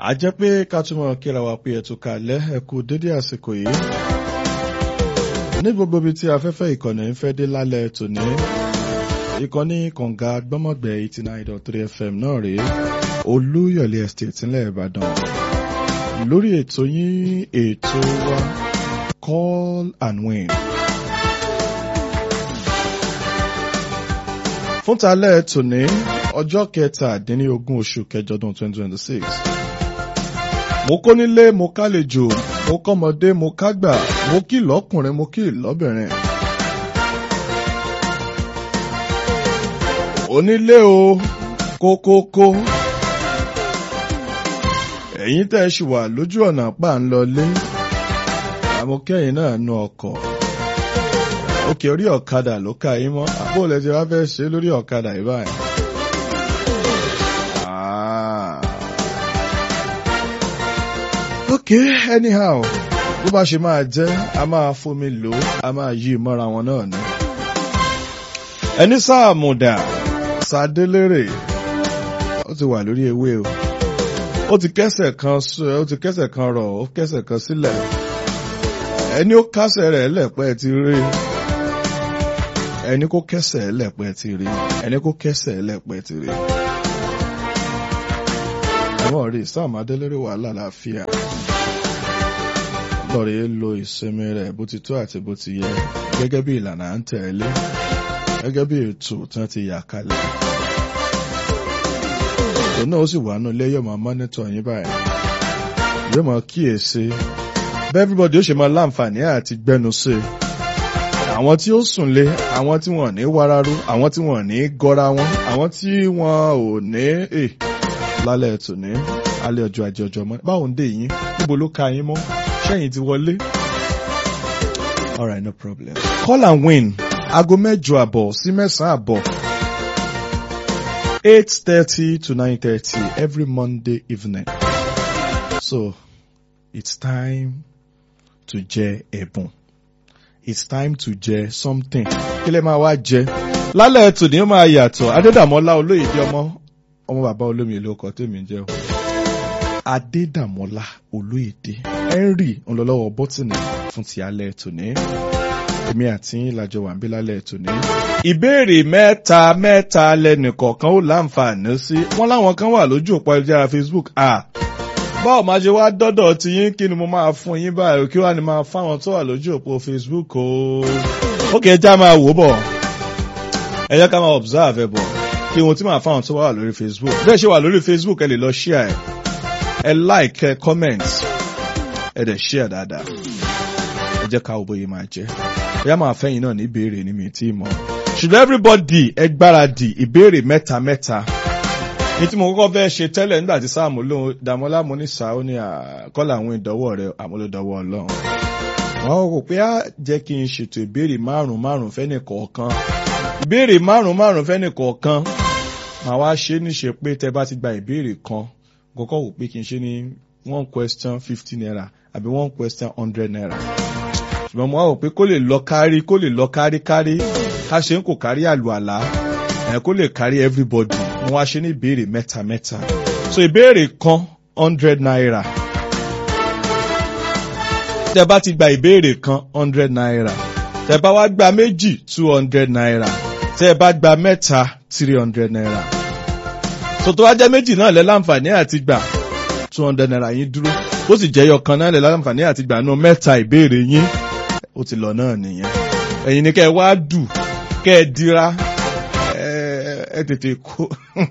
a jẹ́ pé ká túmọ̀ kíra wa pé ẹ̀tún kalẹ̀ ẹ kú dédé àsìkò yìí ní gbogbo ibi tí afẹ́fẹ́ ìkànnì ń fẹ́ dé lálẹ́ tòní ìkànnì kànga gbọ́mọ̀gbẹ́ eighty nine dot three fm náà rèé olúyọ̀lé estate ńlẹ̀ ìbàdàn lórí ètò yín ètò wa call and win. fún talẹ́ tòní ọjọ́ kẹtàdínlógún oṣù kẹjọ ọdún twenty twenty six mo kó nílé mo kálejò mo kọ́mọdé mo kágbà mo kí lọ́kùnrin mo kí lọ́bìnrin. onílé o kókókó ẹ̀yin tẹ́ ẹ ṣì wà lójú ọ̀nà pa ń lọlé àmọ́kẹ́yìn náà nu ọkọ̀ òkè orí ọ̀kadà ló ká yín mọ́ àbó lẹ ti wá fẹ́ ṣe lórí ọ̀kadà yìí báyìí. Ah. ok anyhow bó bá ṣe máa jẹ́ a máa fomi lò ó a máa yí mọ́ra wọn náà ni. ẹni sáàmùdà sádélérè ó ti wà lórí ewé o ó ti kẹ́sẹ̀ kan ó ti kẹ́sẹ̀ kan rọ̀ ó kẹ́sẹ̀ kan sílẹ̀ ẹni ó kásẹ̀ rẹ̀ lẹ̀pẹ́ ti rí ẹni kó kẹsẹ̀ lẹ̀pẹ́ ti rí ẹni kó kẹsẹ̀ lẹ̀pẹ́ ti rí. ẹ̀wọ̀n rí Sam Adélérè wà lálàáfíà lọ́ọ̀rẹ́ lo ìsinmi rẹ̀ bó ti tó àti bó ti yẹ gẹ́gẹ́ bí ìlànà à ń tẹ̀lé gẹ́gẹ́ bí ètò tí wọ́n ti yà kalẹ̀. òun náà ó sì wà nù ilé yóò máa mọ́nítọ̀ yín báyìí yóò máa kíyèsí bẹ́ẹ̀ everybody ó ṣe máa láǹfààní àti gbẹ́nu sí i àwọn tí ó sùn lé àwọn tí wọn ò ní wararu àwọn tí wọn ò ní gọra wọn àwọn tí wọn ò ní è lálẹ́ ètò ní alẹ́ ọjọ́ ajé ọjọ́ mọ́ báwo ń dé yín níbo ló ka yín mọ́ ṣẹ́yìn ti wọlé. alright no problem. call and win aago mẹ́jọ àbọ̀ sí mẹ́sàn-án àbọ̀ eight thirty to nine thirty every Monday evening. so it's time to jẹ ẹ̀bùn it's time to jẹ something kí lè máa wá jẹ lálẹ́ tòní ó máa yàtọ̀ adédàmọ́lá olóyèdè ọmọ ọmọ bàbá olómi ìlú ọkọ̀ tèmi jẹ́ o adédàmọ́lá olóyèdè henry ńlọlọ́wọ́ bọ́tìnì fún ti alẹ́ tòní èmi àti ìlàjọ wà ń bí lálẹ́ tòní. ìbéèrè mẹ́ta mẹ́ta lẹ́nìkọ̀ọ̀kan ó láǹfààní sí wọ́n láwọn kan wà lójú òpó ayélujára facebook ah báwo máa ṣe wá dọ́dọ̀ tí yín kí ni mo máa fún yín báyìí kí wàá ní máa fáwọn tó wà lójú òpó Facebook o. ó kì í já máa wò bọ̀ ẹ jẹ́ ká máa observe ẹ bọ̀ kí ohun tí máa fáwọn tó wà lórí Facebook bẹ́ẹ̀ ṣe wà lórí Facebook ẹ lè lọ share ẹ ẹ like ẹ comment ẹ dẹ̀ share dáadáa ẹ jẹ́ ká wo bóyá máa jẹ́ ẹ yá máa fẹ́yìn náà ní ìbéèrè ní mi tí ì mọ̀ ṣùgbọ́n everybody ẹ gbáradì ìbéèrè mẹ́ta mẹ́ta ní tí mo kọ́kọ́ fẹ́ ṣe tẹ́lẹ̀ nígbà tí sáàmù lóhun dàmọ́lá mo ní sàó ní àkọ́lá àwọn ìdánwò rẹ̀ àmúlòdánwò ọlọ́run. wọ́n rò pé á jẹ́ kí n ṣètò ìbéèrè márùn-ún márùn-ún fẹ́nì kọ̀ọ̀kan. ìbéèrè márùn-ún márùn-ún fẹ́nì kọ̀ọ̀kan màá wá ṣe níṣe pé tẹ́ bá ti gba ìbéèrè kan kọ́kọ́ wò pé kí n ṣe ní one question fifty naira àbí one question hundred naira. ṣùgbọ́n mo wá wò pé kó lè lọ kárí kó lè lọ kárí kárí ká ṣe ń kò kárí àlùàlá ẹ̀ kó lè kárí everybody mo wá ṣe ní ìbéèrè mẹ́ta mẹ́ta so ìbéèrè kan hundred naira tẹ bá ti gba ìbéèrè kan hundred naira tẹ bá wá gba méjì two hundred naira tẹ bá gba mẹ́ta three hundred naira so tó wá jẹ́ méjì náà lẹ́ láǹfààní àti gbà two hundred naira yín dúró ó sì jẹ́ yọkan náà lẹ́ láǹfààní àti gbà nù mẹ́ta ìbéèrè yín ó ti lọ náà nìyẹn ẹ̀yin ni kẹ́ ẹ wá dù kẹ́ ẹ dira ẹ tètè kó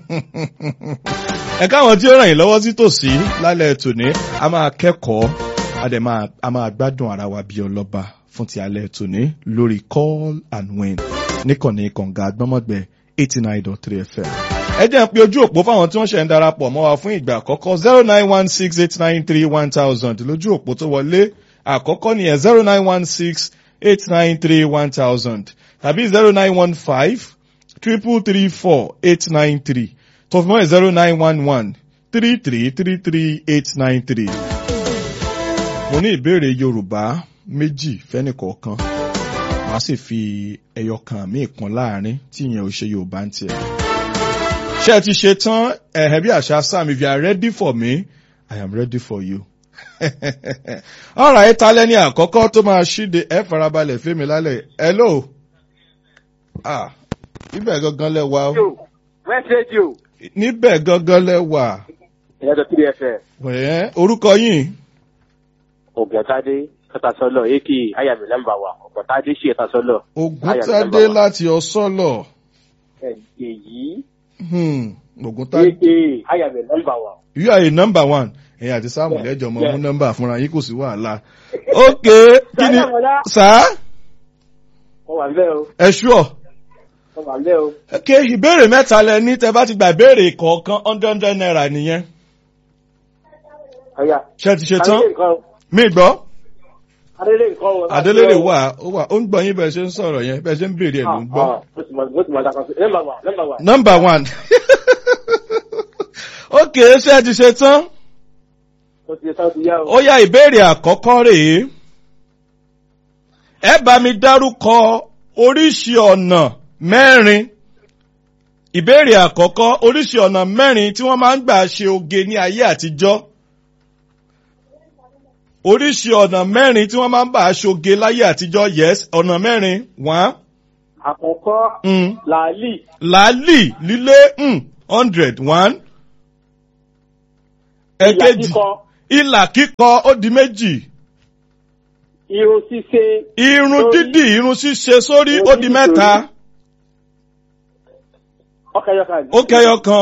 ẹ káwọn tí ó ràn yín lọ́wọ́ sí tòsí lálẹ́ tòní a máa kẹ́kọ̀ọ́ a dẹ̀ máa a máa gbádùn ara wa bíi ọlọ́ba fún ti alẹ́ tòní lórí call and win níkànnì kànga gbọ́mọ̀gbẹ́ eighty nine dot three fm. ẹ jẹ́ pé ojú òpó fáwọn tí wọ́n ṣẹ̀ ń darapọ̀ mọ́ wa fún ìgbà àkọ́kọ́ zero nine one six eight nine three one thousand lójú òpó tó wọlé àkọ́kọ́ nìyẹn zero nine one six eight nine three one thousand tàbí zero nine one five triple three four eight nine three tó fi mọ́ zero nine one one three three three three eight nine three. mo ní ìbéèrè yorùbá méjì fẹ́nìkọ̀ọ̀kan màá sì fi ẹyọ kan míì kan láàrin tí ìyẹn ò ṣe yorùbá ń tiẹ̀. ṣé ẹ ti ṣe tán ẹ̀hẹ́ bí àṣà sam if you are ready for me I am ready for you. Alright, ta lẹ́ni àkọ́kọ́ tó máa ṣíde ẹ farabalẹ̀ fẹ́mi lálẹ́. Hello. Ah, níbẹ̀ gangan lẹ wà. o. West Radio. Níbẹ̀ gangan lẹ wà. Ìyàtọ̀ kí ni ẹ fẹ́? Wẹ̀ẹ́ orúkọ yìí. Ògùntádé Kọ́tàsọ́lọ̀ Eki Ayàmì nọ́mbà wa. Ògùntádé ṣe Kọ́tàsọ́lọ̀. Ògúntádé láti ọ̀sọ́lọ̀. Èyí. Hmm, Ògúntádé. Eki Ayàmì nọ́mbà wa. You are a number one. Ẹ̀yin àti Sáàmù Yeah, lẹ́jọ́ mọ yeah. mú nọ́mbà fúnra yín kò sí wàhálà. Ok, kí ni Sàlá Mọ̀lá. sá? Mo wà ńbẹ̀ o. Ẹ ṣúọ̀. Mo wà ńbẹ̀ o. Ok, ìbéèrè mẹ́ta lẹ ní tẹ bá ti gbà ìbéèrè kọ̀ọ̀kan hundred hundred naira nìyẹn. Ọ̀yà. Ṣé ti ṣe tán? Adélé nǹkan o. Mi gbọ́. Adélé nǹkan o. Adélèrè wà, ó wà, ó ń gbọ́ yín bẹ́ẹ̀ ṣe ń sọ̀rọ̀ yẹn, bẹ́ẹ̀ ṣe ń béèrè ẹ̀ ló ń gbọ́. Mo ti mọ̀ mo ti mọ̀ dákan sí. Nọ́mbà wa nọ́mbà wa. Number one. Ok, ṣé ẹ ti ṣe tán? Mo ti sá ti yá o. Ó yá ìbéèrè àkọ́kọ́ rèé. Ẹ bá mi dárúkọ oríṣi ọ̀nà mẹ́rin. Ìbéèrè àkọ́kọ́ oríṣi ọ̀nà mẹ́rin tí wọ́n máa ń gbà ṣe oge ní ayé àtijọ́. Oríṣi ọ̀nà mẹ́rin tí wọ́n máa ń gbà ṣoge láyé àtijọ́ yes ọ̀nà mẹ́rin one. Àkọ́kọ́ Mm. làálì. Làálì lílé mm, hundred one. Ìlà Ẹ̀kejì kíkọ. ìlà kíkọ ó di méjì. Irun ṣíṣe. Irun Sórí. dídì irun ṣíṣe sórí Irun ó di dídì mẹ́ta. sórí. Ọkẹyọkà. Ó kẹyọ kan.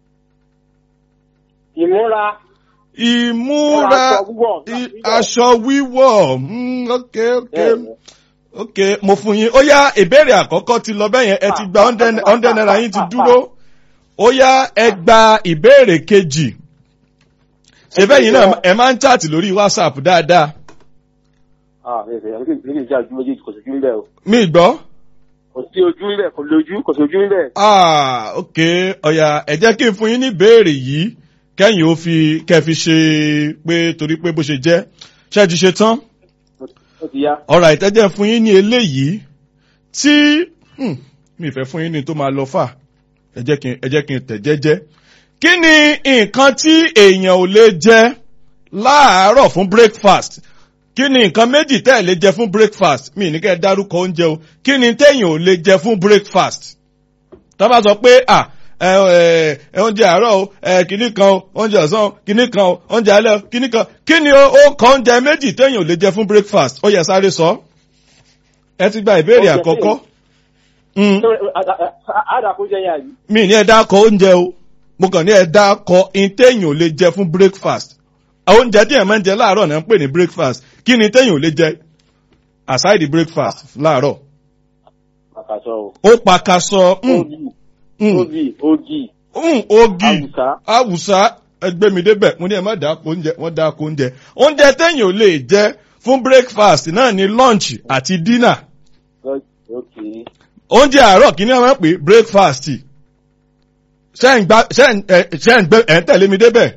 Ìmúra. Ìmúra Aṣọ wíwọ̀. i- aṣọ wíwọ̀ mm, ok ok Bẹ́ẹ̀ni. ok mo fún yín. Ó yá ìbéèrè àkọ́kọ́ ti lọ bẹ́yẹn ẹ ti gba hundred hundred naira yín ti dúró. Ó yá ẹ gba ìbéèrè kejì. Ṣé bẹ́yìn náà ẹ máa ń chaàtì lórí WhatsApp dáadáa? Ah, mi ò fẹ́ mi ò já ojú méjèèjì kò sójú ńbẹ̀ o. Mi gbọ́. Kò sí ojú ńbẹ̀ kò lójú kò sójú ńbẹ̀. Ah, ok, ọ̀yà ẹ jẹ́ kí n fún yín ní ìbéèrè yìí kẹ́yìn ó fi kẹ́ fi ṣe pé torí pé bó ṣe jẹ́ ṣé ẹ ti ṣe tán? Ó ti yá. ọ̀rọ̀ ìtẹ́jẹ́ fún yín ní eléyìí tí hmm, mi fẹ́ fún yín ní tó máa lọ fà ẹ jẹ́ kí n ẹ jẹ́ kí n tẹ̀ jẹ́jẹ́. kí ni nǹkan tí èèyàn ò lè jẹ láàárọ̀ fún breakfast kí ni nǹkan méjì tẹ́ ẹ̀ lè jẹ fún breakfast mi ní kẹ́ ẹ dárúkọ oúnjẹ o kí ni téèyàn ò lè jẹ fún breakfast tá bá sọ pé à ẹ ẹ ẹ oúnjẹ àárọ̀ o ẹ kìíní kan o oúnjẹ ọ̀sán o kìíní kan o oúnjẹ alẹ́ o kìíní kan kí ni ó ó kọ oúnjẹ méjì téèyàn ò lè jẹ fún breakfast ó yẹ sáré sọ ẹ ti gba ìbéèrè Oúnjẹ àkọ́kọ́ Mm, Àdàkú jẹ́ yẹn àyè. mi ní ẹ dákọ oúnjẹ o mo kàn ní ẹ dákọ in téèyàn ò lè jẹ fún breakfast àwọn oúnjẹ tí ẹ máa ń jẹ láàárọ̀ náà ń pè ní breakfast kí ni téèyàn ò lè jẹ aside the breakfast láàárọ̀ Àkàsọ o. ó pakasọ mm, Obì. mm, Obì. Ògì. mm, ogi Àwùsá. awùsá ẹgbẹ́ mi débẹ̀ mo ní ẹ má dáko oúnjẹ wọ́n dáko oúnjẹ oúnjẹ téèyàn ò lè jẹ fún breakfast náà ni lunch àti dinner Okay. oúnjẹ àárọ̀ kí ni wọ́n máa ń pè breakfast ṣé ń gbá ṣé ń ẹ ṣé ń gbé ẹ̀ ń tẹ̀lé mi débẹ̀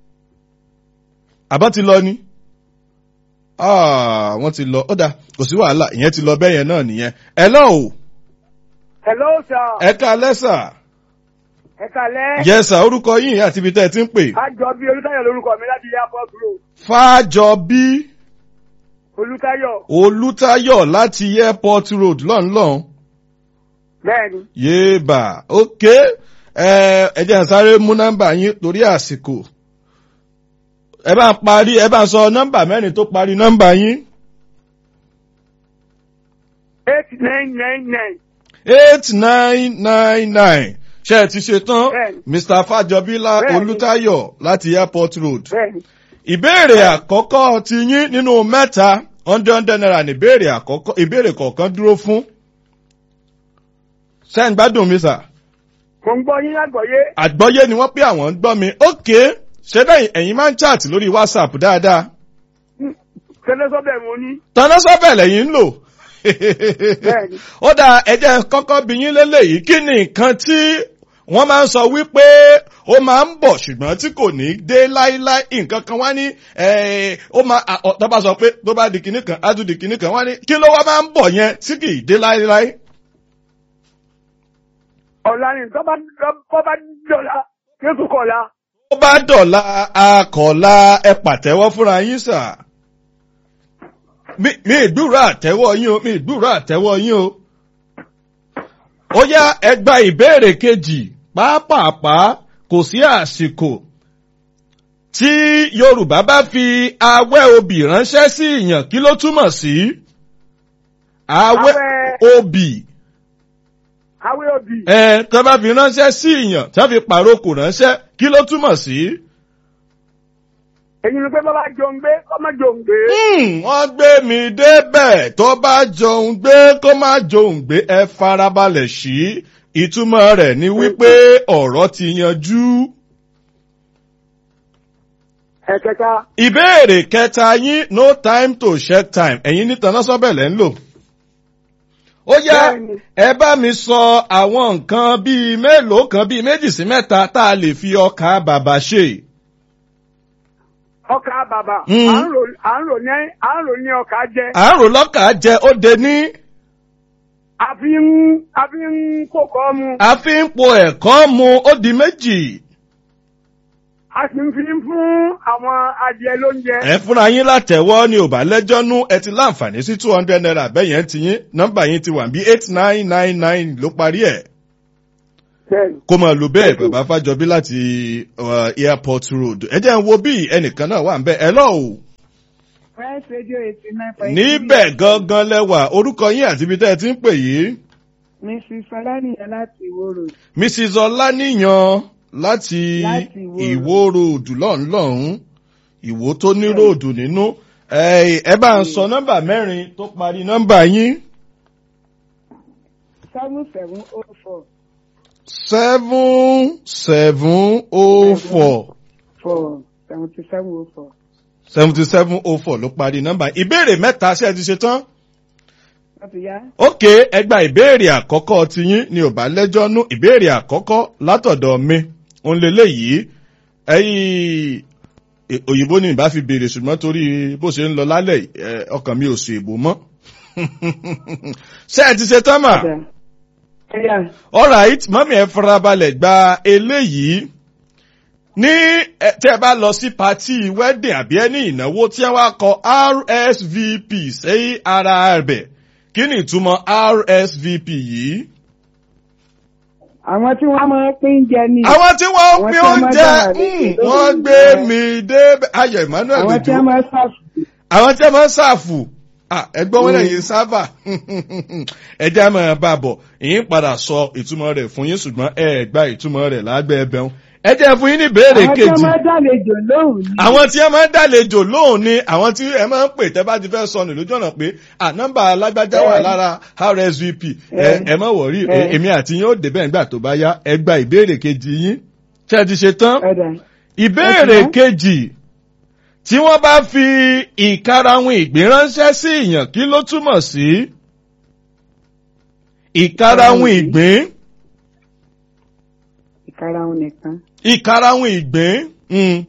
àbá ti lọ ni Ah, wọ́n ti lọ ó dà kò sí wàhálà ìyẹn ti lọ bẹ́yẹn náà nìyẹn ẹ lọ́ o Hello sir. ẹ ká lẹ́sà Ẹ kalẹ́. yẹsà orúkọ yìí àti ibi tẹ́ ẹ ti ń pè Àjọ bí Olútáyọ̀ lórúkọ mi láti Airport Road. fájọbí Olútáyọ̀. olùtayọ̀ láti airport road lọ́nlọ́n Bẹ́ẹ̀ni. yéèbà ok ẹ ẹ jẹ́ n sáré mú nọ́mbà yín torí àsìkò ẹ bá ń parí ẹ bá ń sọ nọ́mbà mẹ́rin tó parí nọ́mbà yín eight nine nine nine. eight nine nine nine ṣe ẹ ti ṣe tán Bẹ́ẹ̀ni. mr fàjọbílá Bẹ́ẹ̀ni. olùtayọ̀ láti airport road Bẹ́ẹ̀ni. ìbéèrè àkọ́kọ́ ti yín nínú mẹ́ta hundred hundred naira ní ìbéèrè àkọ́kọ́ ìbéèrè kọ̀ọ̀kan dúró fún ṣé ń gbádùn mi sà Mo ń gbọ́ yín lágbọ̀yé. àgbọ́yé ni wọ́n pé àwọn ń gbọ́ mi ókè ṣé bẹ́ẹ̀ ẹ̀yin máa ń chat lórí whatsapp dáadáa Tẹ́lẹ́sọ́bẹ̀ mo ní. tọ́nà sọ́bẹ̀ lẹ́yìn ń lò Bẹ́ẹ̀ni. ó dáa ẹ jẹ́ kọ́kọ́ bí yín lélẹ́yìí kí ni nǹkan tí wọ́n máa ń sọ wípé ó máa ń bọ̀ ṣùgbọ́n tí kò ní dé láíláí nǹkan kan wá ní eh, ó máa à, ọ, tó bá sọ pé tó bá di kinní kan á tún di kinní kan wá ní kí ló wá máa ń bọ̀ yẹn tí kì í dé láíláí. Ọ̀la ni tọ́ bá tọ́ bá dọ̀la. Jésù kọ̀la. ó bá dọ̀la akọ̀la ẹ pàtẹ́wọ́ fúnra yín sà. mi mi ìgbúrò àtẹ́wọ́ yín o mi ìgbúrò àtẹ́wọ́ yín o. ó yá ẹ gba ìbéèrè kejì pàápàá kò sí àsìkò tí yorùbá bá fi awẹ́ obì ránṣẹ́ sí ìyàn kí ló túmọ̀ sí? awẹ́ Awẹ́- obì awé òbí. ẹ tó bá fi ránṣẹ́ sí ìyàn tó fi pàrókò ránṣẹ́ kí ló túmọ̀ sí? èyí ni pé bàbá jòun gbé kọ́mọ jòun gbé. Hmm, wọ́n gbé mi débẹ̀ tó bá jòun gbé kó má jòun gbé ẹ farabalẹ̀ sí ìtumọ̀ rẹ̀ ni wípé ọ̀rọ̀ ti yanjú. ẹ̀kẹta ìbéèrè kẹta yín no time to check time ẹ̀yin ní tanná sọ́bẹ̀lẹ̀ ń lò. ó yá Bẹ́ẹ̀ni. ẹ bá mi sọ àwọn nǹkan bíi mélòó kan bíi méjì sí mẹ́ta tá a lè fi ọkà bàbà ṣe. ọkà bàbà Mm. à ń rò à ń rò ní à ń rò ní ọkà jẹ. àárò lọ́kà jẹ ó de ní a fi ń a fi ń kókó mu a fi ń po ẹ̀kọ́ mu ó di méjì. a sì ń fi ń fún àwọn adìẹ lóúnjẹ. ẹ fúnra yín látẹ̀wọ́ ni ò bá lẹ́jọ́ nú ẹ ti láǹfààní sí two hundred naira bẹ́yẹn ti yín nọ́mbà yín ti wà bí eight nine nine nine ló parí ẹ̀. Bẹ́ẹ̀ni. kó máa lò bẹ́ẹ̀ bàbá fàjọbí láti uh, airport road ẹ jẹ́ ń wo bí ẹnìkan náà wà ń bẹ́ ẹ lọ́wọ́ Fresh Radio eighty nine point níbẹ̀ gangan lẹ́wà orúkọ yín àti ibi tẹ́ ẹ ti ń pè yìí Mrs. Ọlánìyàn láti Ìwó Road. mrs ọláníyan láti Láti Ìwó Road. ìwó ròdù lọ́nlọ́hún ìwó tó ní ròdù nínú ẹ ẹ bá ń sọ nọ́mbà mẹ́rin tó parí nọ́mbà yín seven seven oh four seven seven oh four. four seventy seven oh four. seventy seven oh four ló parí nọ́mbà ìbéèrè mẹ́ta ṣé ẹ ti ṣe tán. Wọ́n ti yá. ok ẹgbà ìbéèrè àkọ́kọ́ tiyín ni ò bá lẹ́jọ́ nú ìbéèrè àkọ́kọ́ látọ̀dọ̀ mi òun lélẹ̀ yìí ẹ̀yìn e- òyìnbó ni ìbá fi béèrè ṣùgbọ́n torí bó ṣe ń lọ lálẹ́ yìí, ẹ, ọkàn mi ò sùn èbó mọ́ ṣé ẹ ti ṣe tán mà Ọ̀dà. Ẹ̀yà alright mọ́mí ẹ farabalẹ̀ gba eléyìí ní ẹ, tẹ́ ẹ bá lọ sí patí wedding àbí ẹni ìnáwó tí wọ́n á kọ rsvp sí ara rẹ̀ kí ni ìtumọ̀ rsvp yìí. àwọn tí wọ́n máa ń pín jẹ ní. àwọn tí wọ́n Àwọn fi tí wọ́n máa oúnjẹ dára lókè mm, lórí wọ́n gbé ìjẹ. mi dé ayọ̀ emmanuel àwọn tí gbèdú wọ́n máa ń ṣàfù. àwọn tí wọ́n máa ń ṣàfù Ah, ẹgbọ́n wọn lẹ́yìn sábà ẹjẹ́ á máa bá a bọ̀ ìyín padà sọ ìtumọ̀ rẹ̀ fún yín ṣùgbọ́n ẹ gba ìtumọ̀ rẹ̀ lágbẹ́ ẹbẹ̀rún ẹjẹ́ fún yín ní ìbéèrè àwọn tí wọ́n kejì máa ń dàlejò lóhùn ní. àwọn tí ẹ máa ń dàlejò lóhùn ni àwọn tí ẹ máa ń pè tẹ́ bá ti fẹ́ sọnù lójú ọ̀nà pé à nọ́mbà alágbájá wà Ẹ. lára rsvp ẹ Ẹ. ẹ má wọ̀rí Ẹ. èmi àti yín ó débẹ̀ nígbà tó bá yá ẹ gba ìbéèrè kejì yín ṣé ẹ ti ṣe tán Ọ̀dà. ìbéèrè Ẹ̀sìn. kejì tí wọ́n bá fi ìkarahun ìgbín ránṣẹ́ sí ìyàn kí ló túmọ̀ sí? ìkarahun ìgbín ìkarahun nìkan. ìkarahun ìgbín mm.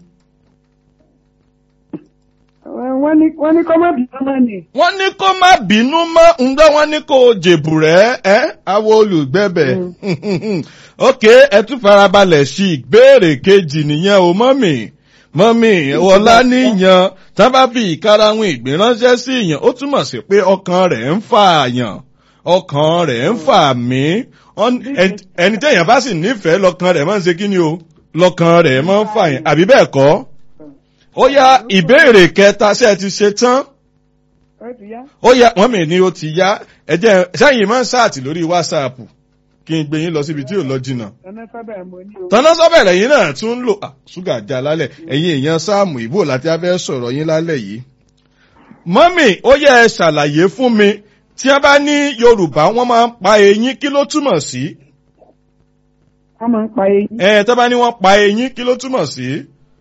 wọ́n ní wọ́n ní kọ́ má bí ọmọ nì. wọ́n ní kó má bínú mọ́ ǹgbọ́ wọ́n ní kó jèbù rẹ̀ ẹ́ àwọn olùgbẹ́bẹ̀ ok ẹ tún farabalẹ̀ sí ìbéèrè kejì nìyẹn o mọ́mì mọ́mì ọ̀la níyan tá bá fi ìkarahun ìgbín ránṣẹ́ sí ìyàn ó túmọ̀ sí pé ọkàn rẹ̀ ń fà yàn ọkàn rẹ̀ ń fà mí Wọ́n- ẹn- ẹni tẹ̀yàn bá sì nífẹ̀ẹ́ lọ́kàn rẹ̀ máa ń ṣe kí ni o lọ́kàn rẹ̀ máa ń fà yàn àbí bẹ́ẹ̀ kọ́ ó yá ìbéèrè kẹta ṣé ẹ ti ṣe tán ó ti yá. ó yá wọn mi ni ó ti yá ẹjẹ sẹyìn máa ń sáàtì lórí wásaàpù kí n gbé yín lọ síbi tí ò lọ jìnnà ọ̀nà sábà mo ní o. tọ́nà sọ́bẹ̀rẹ̀ yín náà tún ń lò ah, ṣúgà já lálẹ́ ẹ̀yin èèyàn sáàmù ìbò láti abẹ́ sọ̀rọ̀ yín lálẹ́ yìí. mọ́mì ó yẹ ẹ ṣàlàyé fún mi tí wọ́n bá ní yorùbá wọ́n máa ń pa eyín kí ló túmọ̀ sí? wọ́n máa ń pa eyín. ẹ tó bá ní wọ́n pa eyín kí ló túmọ̀ sí?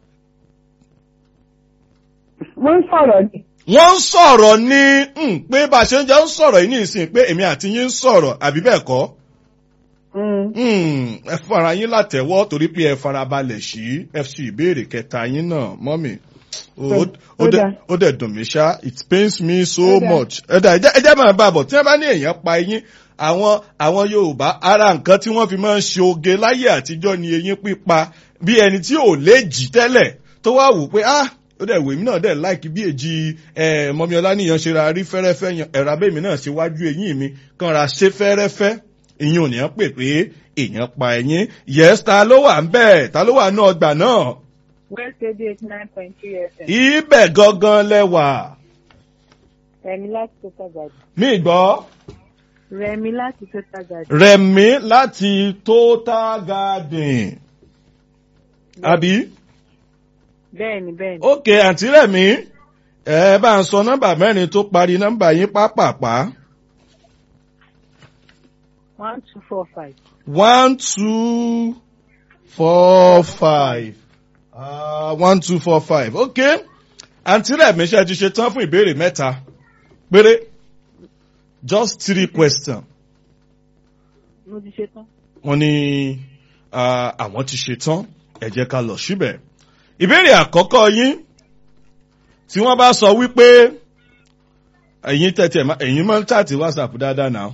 wọ́n ń sọ̀rọ̀ ni. wọ́n ń sọ̀rọ̀ ní hmm, pé bá a ṣe ń jẹ́ ń sọ̀rọ̀ yìí ní ìsìn pé èmi àti yín ń sọ̀rọ̀ àbí bẹ́ẹ̀ kọ́? Mm. Hmm, ẹ fara yín látẹ̀wọ́ torí pé ẹ farabalẹ̀ sí fc ìbéèrè kẹta yín náà mọ́mì Ó- ó- ó Ó dẹ̀- dáa. ó dẹ̀ dùn mí ṣá it pains me so Ó dáa. much ẹ̀dá ẹ̀jẹ̀ ẹ̀jẹ̀ máa bá a bọ̀ tí wọ́n bá ní èèyàn pa eyín àwọn àwọn yorùbá ara nǹkan tí wọ́n fi máa ń ṣe oge láyé àtijọ́ ni eyín pípa bí ẹni tí ò lè jì tẹ́lẹ̀ tó wá wò pé ah ó dẹ̀ wèmí náà dẹ̀ láìkí bí èjì mọ́míọ́lá níyan ṣe ra rí fẹ́rẹ́fẹ́ yan ẹ̀rọ abẹ́mi náà ṣe wájú eyín mi kan ra ṣe fẹ́rẹ́fẹ́ ìyẹn ò ní pè pé èèyàn pa ẹ̀yìn yẹ́sì ta ló wà ń bẹ̀ ta ló wà ní ọgbà náà. West Radio eighty nine point three FM. ibẹ̀ gangan lẹ́wà. Rẹ̀mí láti Total Garden. mi gbọ́. Rẹ̀mí láti Total Garden. rẹ̀mí láti total garden. àbí. Bẹ́ẹ̀ni bẹ́ẹ̀ni. ok àǹtí rẹ̀mí ẹ bá ń sọ nọ́mbà mẹ́rin tó parí nọ́mbà yín pápápá. One two four five. one two four five uh, one two four five ok àǹtí rẹ̀mí ṣe ti ṣe tán fún ìbéèrè mẹ́ta péré just three questions Mo ti ṣe tán. wọ́n ní ah, àwọn ti ṣe tán ẹ jẹ́ ká lọ síbẹ̀ ìbéèrè àkọ́kọ́ yín tí wọ́n bá sọ wípé ẹ̀yin tẹ̀tẹ̀ ẹ̀yin máa ń tààtì whatsapp dáadáa náà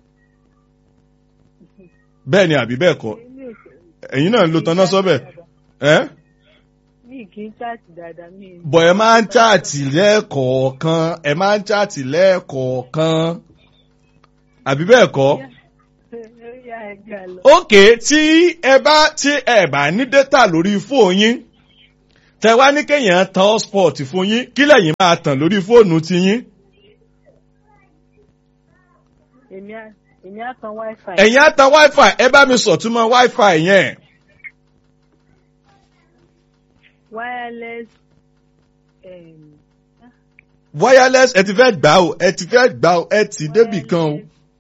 bẹ́ẹ̀ ni àbí bẹ́ẹ̀ kọ́ ẹ̀yin náà ń lo tanná sọ́bẹ̀ ẹ́ Mi kì í chaàtì dáadáa mi. bọ̀ ẹ máa ń tààtì lẹ́ẹ̀kọ̀ọ̀kan ẹ máa ń tààtì lẹ́ẹ̀kọ̀ọ̀kan àbí bẹ́ẹ̀ kọ́ Yá ẹ gbà lọ. ókè tí ẹ bá tí ẹ bá ní dátà lórí fóònù yín tẹ wá ní kéèyàn tan hotspot fún yín kí lẹ́yìn máa tàn lórí fóònù ti yín Èmi á èmi á tan wifi. ẹ̀yin á tan wifi ẹ bá mi sọ̀túnmọ́ wifi yẹn Wireless. Um, wireless ẹ ti fẹ́ gbà o ẹ ti fẹ́ gbà o ẹ ti débì kan o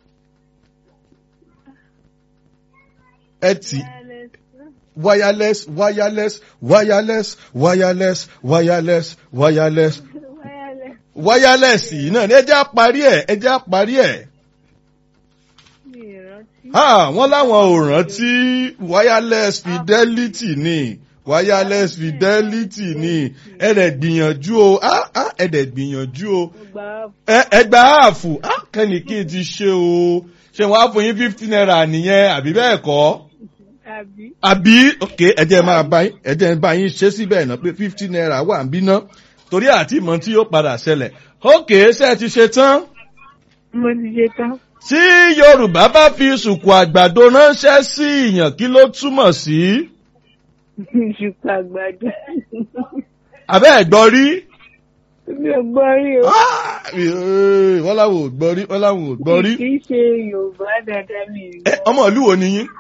ẹ ti wireless. wireless wireless wireless wireless wireless wireless Wireless. wireless yìí náà ni ẹ jẹ́ àparí ẹ̀ ẹ jẹ́ àparí ẹ̀. Mi ì rántí. Ah, wọ́n láwọn ò rántí wireless fidelity ni wireless fidelity ni ẹ̀rẹ̀ gbìyànjú o ah, ah, ẹ̀rẹ̀ gbìyànjú o Mo gbà á Ẹ- ẹgbà áàfù ah, kẹ́nìkì ti ṣe o ṣé wọ́n á fún yín fifty naira nìyẹn àbí bẹ́ẹ̀ kọ́ àbí. àbí ok ẹjẹ máa bá yín ẹjẹ bá yín ṣe síbẹ̀ náà pé fifty naira wà ń bí ná torí àti ìmọ̀ tí yóò padà ṣẹlẹ̀ ok ṣe ti ṣe tán Mo ti ṣe tán. tí yorùbá bá fi sùkù àgbàdo ránṣẹ́ sí ìyàn kí ló túmọ̀ sí Ṣùkú àgbàdo. abẹ́ ẹ̀gbọ́n rí Mi ò gbọ́ rí o. Ah, eh, wọ́n láwọn ò gbọ́ rí wọ́n láwọn ò gbọ́ rí Kì í ṣe Yorùbá dáadáa mi ì Ẹ, ọmọ ìlú wo ni yín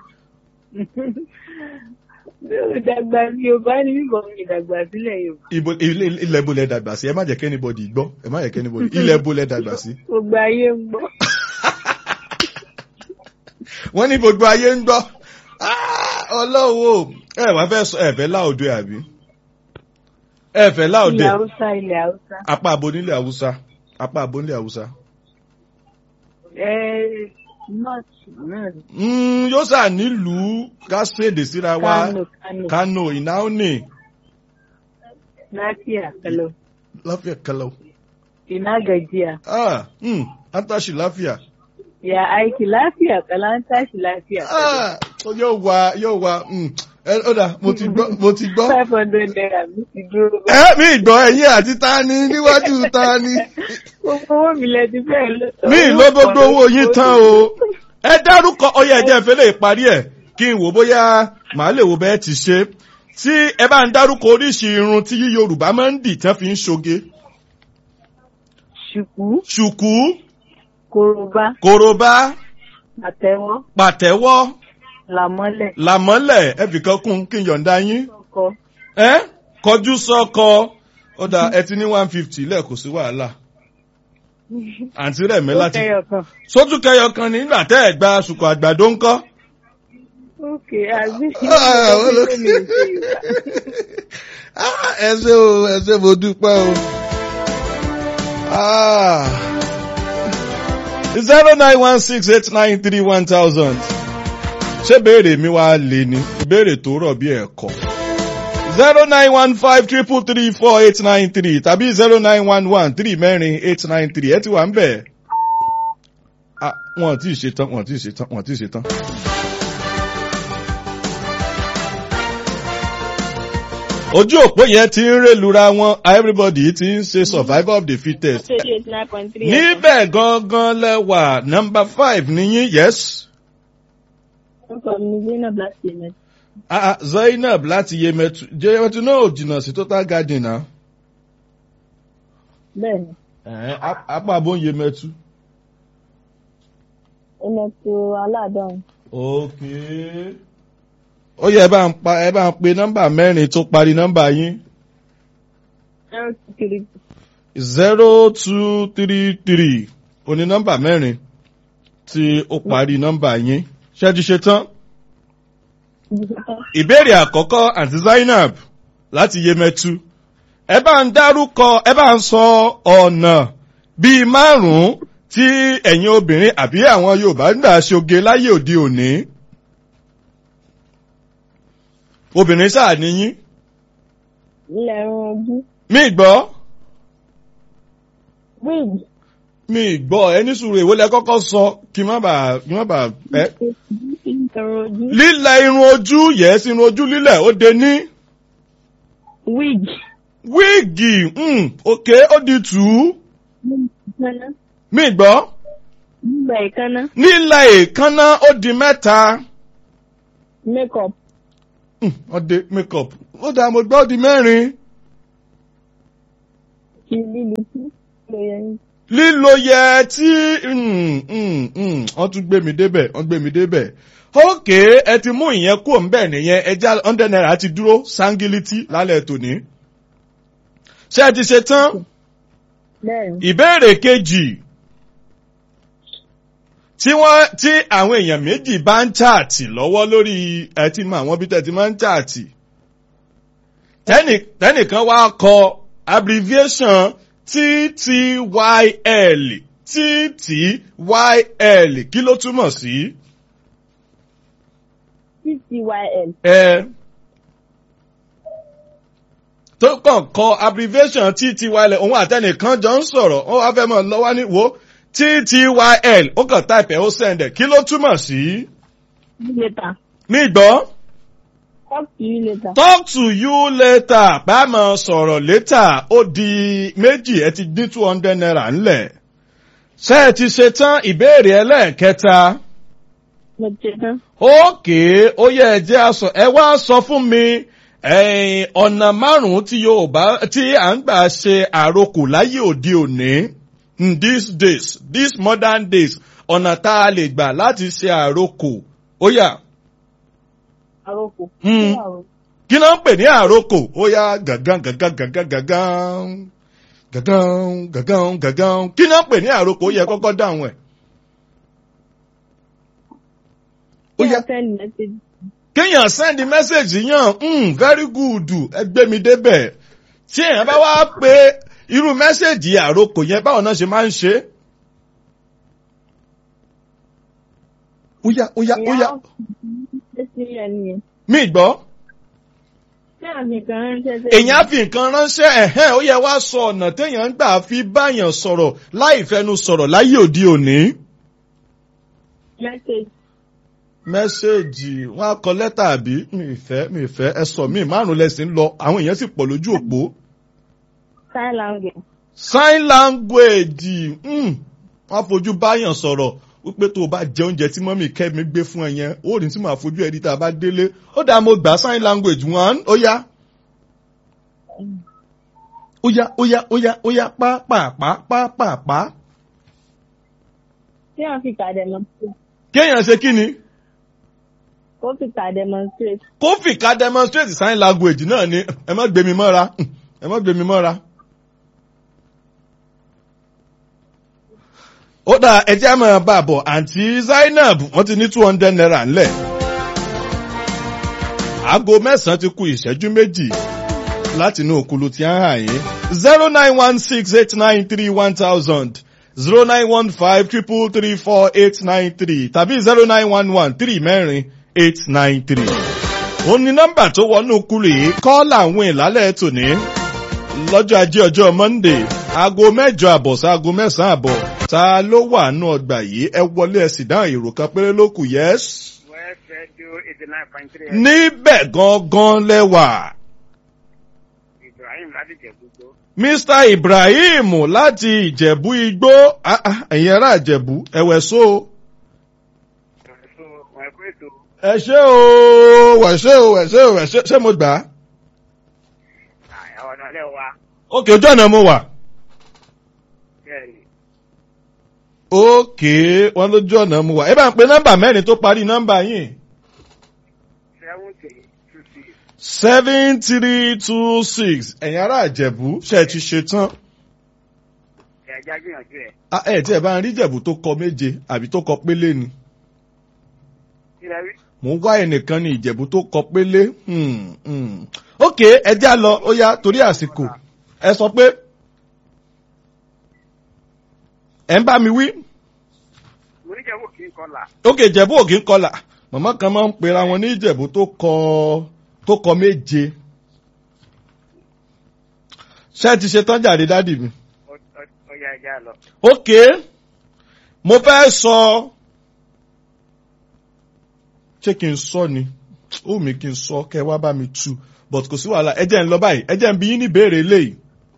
Mi ò dàgbà Yorùbá ní bíbọ̀ mi dàgbà sílẹ̀ Yorùbá. Ibo ilé ilẹ̀ ibo lẹ dàgbà sí ẹ má jẹ́ kẹ́nibọ̀dì gbọ́ ẹ má jẹ́ kẹ́nibọ̀dì ilẹ̀ ibo lẹ dàgbà sí. Gbogbo ayé ń gbọ́. wọ́n ní gbogbo ayé ń gbọ́ Ah, ọlọ́wọ́ ẹ wá fẹ́ sọ ẹ̀fẹ́ láòdù àbí ẹ̀fẹ́ láòdù Ilẹ̀ Haúsá ilẹ̀ Haúsá. apá abo nílẹ̀ haúsá apá abo nílẹ̀ haúsá. Ẹ nọ́ọ̀tì náà ni. Mm, yóò sà nílùú kásèdè síra wa Kánò Kánò. kano ìnáwó Láfíà kẹlọ. láfíà kẹlẹ́ Ina gajiya. ah mm, antashi láfíà Ya aiki lafiya kala an tashi lafiya. ah yóò wá yóò wá mm, ẹ ó dà mo ti gbọ́ mo ti gbọ́. Five hundred naira mi ti dúró. ẹ mi gbọ́ ẹ̀yìn àti tani níwájú tani. Gbogbo owó mi lẹ ti fẹ́ lọ. mi ló gbogbo owó yín tán o ẹ dárúkọ ọyẹ ẹjẹ ìfẹlẹ ìparí ẹ kí n wò bóyá màá lè wo bẹ́ẹ̀ ti ṣe tí ẹ bá ń dárúkọ oríṣi irun tí yorùbá máa ń dì tán fi ń ṣoge Ṣùkú, ṣùkú korobá, korobá àtẹwọ́, pàtẹ́wọ́ làmọ́lẹ̀, làmọ́lẹ̀ ẹbìkan kún kí n yọ̀ǹda yín ọkọ. ẹ kọjú sọ́kọ ó dà ẹ ti ní one fifty lẹ́ẹ̀kọ́ sí wàhálà àǹtí rẹ̀ mi Ó láti kẹyọ̀ kan. sójú kẹyọ kan nígbà tẹ́ ẹ̀ gba ṣùkú àgbàdo ńkọ́. Ókè, àbí Ah, wọ́n ló- Ah, ẹ ṣé o ẹ ṣé mo dúpẹ́ o. zero nine one six eight nine three one thousand. ṣé béèrè mi wá lè ní ìbéèrè tó rọ̀ bí ẹ̀kọ́. zero nine one five triple three four eight nine three tàbí zero nine one one three mẹ́rin eight nine three ẹ ti wà ń bẹ̀. Ah, wọn ò tí ì ṣetán wọn ò tí ì ṣetán wọn ò tí ì ṣetán. ojú òpó yẹn ti ń rélura wọn everybody ti ń ṣe survival of the fittest. Ṣé eight nine point three. níbẹ̀ gangan lẹ́wà number five níyín yes. Orúkọ mi ni Zainab láti Yemen. Ah, ah, zainab láti yemẹtu yemẹtu náà ò jìnnà sí total garden náà. Bẹ́ẹ̀ni, Ẹ̀hẹ́n, ap- apá abó ń yemẹtu. ẹnẹ tó aládọ́run. ok. ó yẹ ẹ bá ń pa ẹ bá ń pe nọ́mbà mẹ́rin tó parí nọ́mbà yín. Zero two three zero two three three oní nọ́mbà mẹ́rin tí ó parí nọ́mbà yín. ṣé ti ṣe tán? ìbéèrè àkọ́kọ́ àti zainab láti yemẹtu ẹ bá ń dárúkọ ẹ bá ń sọ ọ̀nà bíi márùn-ún tí ẹ̀yin obìnrin àbí àwọn yorùbá ń gbà ṣoge láyé òde òní. obìnrin sáà níyín ilẹ̀ ẹ̀rùn ojú. mi gbọ́ Wig. mi gbọ́ ẹni sùúrù èwo lẹ kọ́kọ́ sọ kí n má bàa kí n má bàa ẹ. Ẹ̀rùn ojú. lílẹ̀ irun ojú yẹ̀ẹ́sì irun ojú lílẹ̀ ó de ní Wig. wíìgì mm, òkè ó di tù ú Ìkànnà. mi gbọ́. Nígbà ìkànnà. nílẹ̀ èékánná ó di mẹ́ta Makeup. Hmm, ó di makeup ó dà mo gbọ́ ó di mẹ́rin Kí lílu tí ló yẹ yín. lílo yẹ tí mm, mm, mm, wọ́n tún gbé mi débẹ̀ wọ́n gbé mi débẹ̀ ókè ẹ ti mú ìyẹn kúrò ń bẹ̀ nìyẹn ẹja hundred naira ti dúró sángílítì lálẹ́ tòní ṣé ẹ ti ṣe tán Bẹ́ẹ̀ni. ìbéèrè kejì tí wọ́n tí àwọn èèyàn méjì bá ń chaàtì lọ́wọ́ lórí ẹ ti mọ àwọn bí tẹ́ ti máa ń chaàtì tẹ́nì tẹ́nìkan wá kọ abbreviation TTYL TTYL kí ló túmọ̀ sí? TTYL. ẹ tó kàn kọ abbreviation TTYL òun àtẹnìkan jọ ń sọ̀rọ̀ ó wá fẹ́ mọ̀ lọ́wọ́ ní wo TTYL ó kàn type ẹ̀ ó send ẹ̀ kí ló túmọ̀ sí? Later. mi gbọ́ Talk to you later. talk to you later bá a mọ̀ sọ̀rọ̀ later ó di méjì ẹ ti dín two hundred naira ńlẹ̀ ṣé ẹ ti ṣe tán ìbéèrè ẹlẹ́ẹ̀kẹta Mo ti tán. ókè ó yẹ ẹ jẹ́ aṣọ ẹ wá sọ fún mi ẹ̀yìn ọ̀nà márùn-ún tí Yorùbá tí à ń gbà ṣe àrokò láyé òde òní in these days these modern days ọ̀nà tá a lè gbà láti ṣe àrokò ó yá Àròkò. Hmm. kí ló ń pè ní àrokò ó yá gàgán gàgán gàgán gàgán gàgán gàgán gàgán kí ló ń pè ní àrokò ó yẹ kọ́kọ́ dáhùn ẹ̀. ó yá send message. kéèyàn send message yàn mm, very good ẹ gbé mi débẹ̀ tí èèyàn bá wá pé irú mẹ́sẹ̀gì àrokò yẹn báwọn náà ṣe máa ń ṣe. ó yá ó yá ó yá Ṣé sí ẹni yẹn? mi gbọ́. Ṣé àmì kan ránṣẹ́ sí èèyàn á fi nǹkan ránṣẹ́ ẹ̀hẹ́n ó yẹ wá sọ ọ̀nà téèyàn ń gbà fi báyàn sọ̀rọ̀ láì fẹnu sọ̀rọ̀ láyé òde òní. Message. mẹ́sẹ̀gì wọn á kọ lẹ́tà àbí mi ì fẹ́ mi ì fẹ́ ẹ sọ mi márùn lẹ́sìn ń lọ àwọn èèyàn sì pọ̀ lójú òpó. Sign language. sign language mm, wọn á fojú báyàn sọ̀rọ̀ wípé tó o bá jẹ oúnjẹ tí mọ́mì kẹ́mi gbé fún ẹ yẹn ó ní tí màá fojú ẹ rí tá a bá délé ó dáa mo gbà sign language one ó yá ó yá ó yá ó yá ó yá pápápá pápápá Ṣé wọ́n fi kà demonstrate? kéèyàn ṣe kí ni Ó fi kà demonstrate. kó fìkà demonstrate sign language náà ni ẹ má gbé mi mọ́ra ẹ má gbé mi mọ́ra. ó dà ẹjẹ́ àmọ́ bá a bọ̀ àǹtí Zainab wọ́n ti ní two hundred naira ńlẹ̀. aago mẹ́sàn-án ti kù ìṣẹ́jú méjì láti inú òkulu tí a ń hàn yín zero nine one six eight nine three one thousand zero nine one five triple three four eight nine three tàbí zero nine one one three mẹ́rin eight nine three. òun ni nọ́mbà tó wọnú kúrò yìí kọ́ làwọn ìlálẹ̀ tòní lọ́jọ́ ajé ọjọ́ Monday aago mẹ́jọ àbọ̀ sí aago mẹ́sàn-án àbọ̀ ta ló wà nù ọgbà yìí ẹ wọlé ẹ sì dáhùn èrò kan péré ló kù yẹ́s. West Radio eighty nine point three. níbẹ̀ gangan lẹ́wà Ibrahim láti jẹ gbogbo. Mr Ibrahim láti Ìjẹ̀bú Igbó Ah, ah, ẹ̀yin ará Ìjẹ̀bú ẹ̀wẹ̀ so. So, wọn ẹ̀kọ́ ètò ẹ ṣé o wẹ̀ ṣé o wẹ̀ ṣé o wẹ̀ ṣé ṣé mo gbà á. àwọn ọ̀nà lẹ́ wa. òkè ojú ọ̀nà mo wà. Bẹ́ẹ̀ni, òkè wọn lójú ọ̀nà mo wà. ẹ bá ń pe nọ́mbà mẹ́rin tó parí nọ́mbà yín. seven three two six. seven three two six ẹ̀yin ará Ìjẹ̀bú ṣe ti ṣe tán. Ẹ̀já gbìyànjú ẹ̀. Ah, ẹ tí ẹ bá ń rí Ìjẹ̀bú tó kọ méje àbí tó kọ pélé ni. Kí lẹ rí? mo ń wá ẹnìkan ní Ìjẹ̀bú tó kọ pélé. Hmm, hmm. ok ẹ já lọ ó yá torí àsìkò ẹ sọ pé ẹ ń bá mi wí. Mo ní jẹ́wọ́ kí n kọlà. ok Ìjẹ̀bú òkè ń kọlà màmá kan máa ń pera wọn ní Ìjẹ̀bú tó kọ tó kọ méje. ṣé ẹ ti ṣe tán jàre dádì mi. Ó yá ẹja lọ. ok mo fẹ́ sọ ṣé kí n sọ ni ó mi kí n sọ kẹ wá bá mi tu but kò sí wàhálà ẹ jẹ́ ń lọ báyìí ẹ jẹ́ ń bi yín ní ìbéèrè eléyìí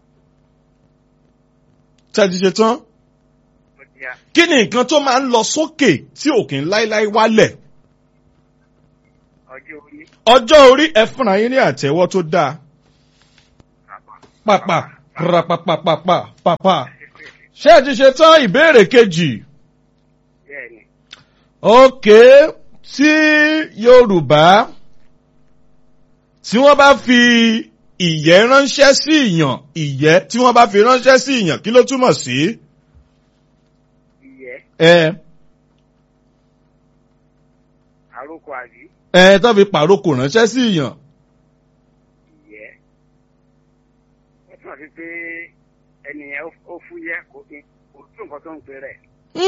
ṣé ẹ ti ṣe tán Ó ti yá. kí ni nǹkan tó máa ń lọ sókè tí òkè ń láíláí wálẹ̀ Ọjọ́ orí. ọjọ́ orí ẹ fúnra yín ní àtẹ́wọ́ tó dáa pàpà pàpàpàpàpà pàpà ṣé ẹ ti ṣe tán ìbéèrè kejì. Bẹ́ẹ̀ni, Òkè tí Yorùbá tí wọ́n bá fi ìyẹ́ ránṣẹ́ sí ìyàn ìyẹ́ tí wọ́n bá fi ránṣẹ́ sí ìyàn kí ló túmọ̀ sí? ìyẹ́, Ẹ àrókò àbí, ẹ tó fi pàrókò ránṣẹ́ sí ìyàn. ìyẹ́. Ó túmọ̀ sí pé ẹnìyẹn ó fúyẹ́ kò kí kò tún nǹkan tó ń pè rẹ̀.